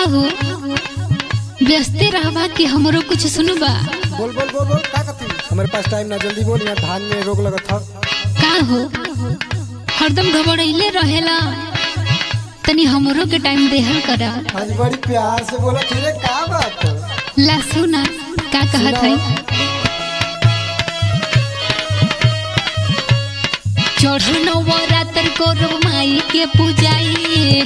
हो व्यस्ते रहबा कि हमरो कुछ सुनबा बोल बोल बोल बोल का कथी हमारे पास टाइम ना जल्दी बोल यहाँ धान में रोग लगत था का हो हरदम घबराइले रहेला तनी हमरो के टाइम देहल करा आज बड़ी प्यार से बोला फिर का बात है? ला सुना का कहत है चढ़ल नवरात्र करब माई के पूजाई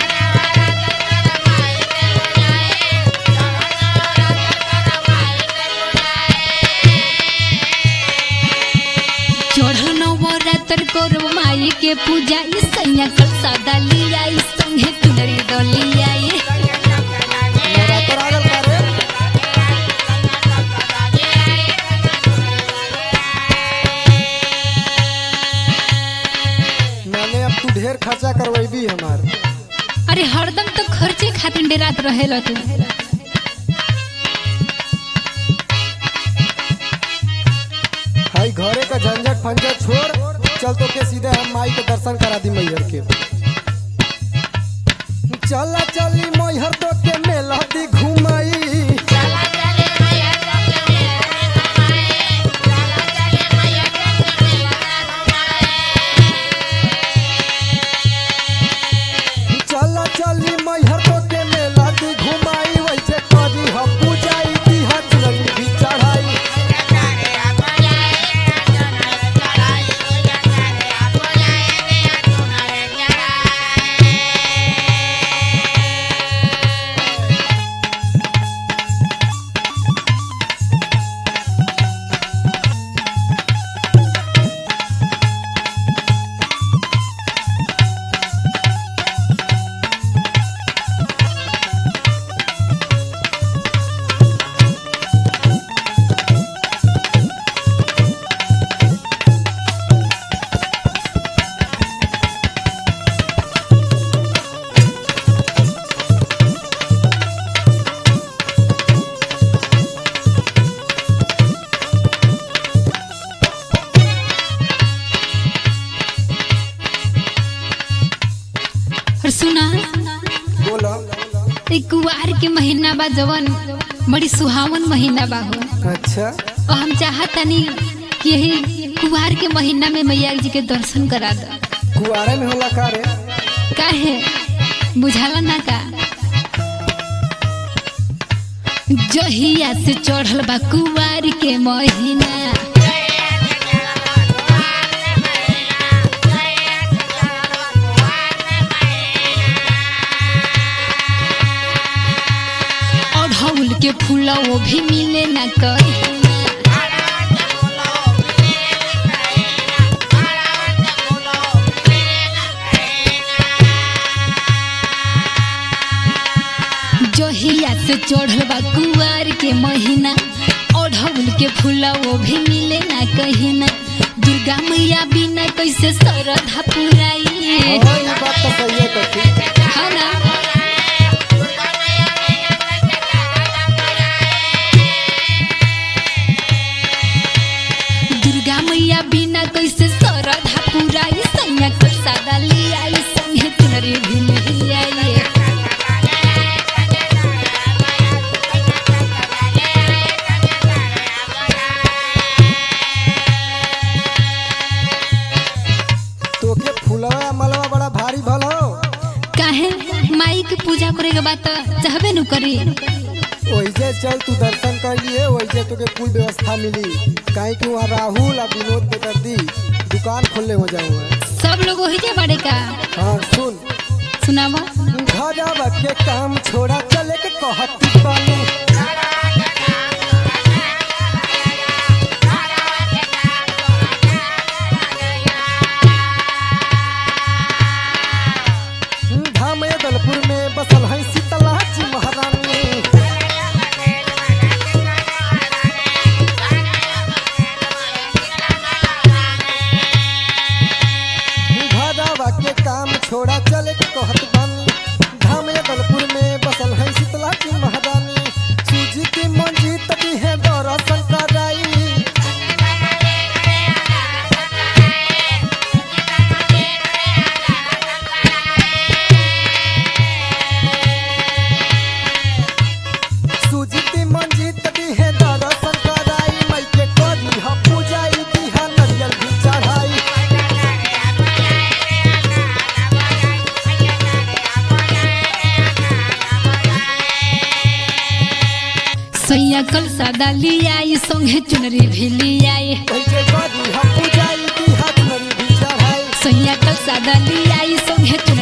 चढ़ल नवरात्र करब माई के पूजा ई सैया कल सादा लिया ई संगे तुनरी डलिया नवरात्र आ गल का रे मैंने अब तू ढेर खर्चा करवेबी हमार अरे हरदम तो खर्चे खातिर डेरात रहेला तू हाई घरे का झंझट फंझट छोड़ चल तो के सीधे हम माई के दर्शन करा दी मैहर के चला चली मैहर तो के मेला दी घुमाई चला चली मैहर तो के मेला दी घुमाई वैसे करी ह पूजाई दी ह चुनरी भी चढ़ाई और सुना बोला ई कुवार के महीना बा जवन बड़ी सुहावन महीना बा हो अच्छा और हम चाहतनी कि यही कुवार के महीना में मैया जी के दर्शन करा द कुआरे में होला का रे काहे बुझाला ना का जहिया से चढ़ल बा कुवार के महीना अढ़ौल के फूल वो भी मिले ना कहीं जहिया से चढ़ल बा कुआर के महीना अढ़ौल के फूला वो भी मिले ना कहीं ना दुर्गा मैया बिना कैसे सरधा पुराई हाँ ये बात तो सही है कथी है ना दुर्गा मैया बिना कैसे सरधा पुराई सैया कर सादा लिया संगे तुनरी भी लिया तोके फुलवा मलवा बड़ा भारी भल हो काहे माई के पूजा करे के बाद तो चाहबे नु करी वैसे चल तू दर्शन कर लिए वैसे तोके कुल व्यवस्था मिली काहे कि वहाँ राहुल और विनोद बेदर्दी दुकान खोलने हो जाऊँ सब लोग वही जे बड़े का हाँ सुन सुनावा घरवा के काम छोड़ा चले के कहती बानी धाम दलपुर में बसल है शीतला जी महारानी घरवा के काम छोड़ा चले के कहत बानी धाम दलपुर में बसल है शीतला जी महारानी सूजी की मंजी तभी है दर्शन कराई सैया कल सादा लियाई संगे चुनरी भी लियाई कैसे करी हम पूजाई की हाथ मरी भी चढ़ाई सैया कल सादा लियाई संगे चुनरी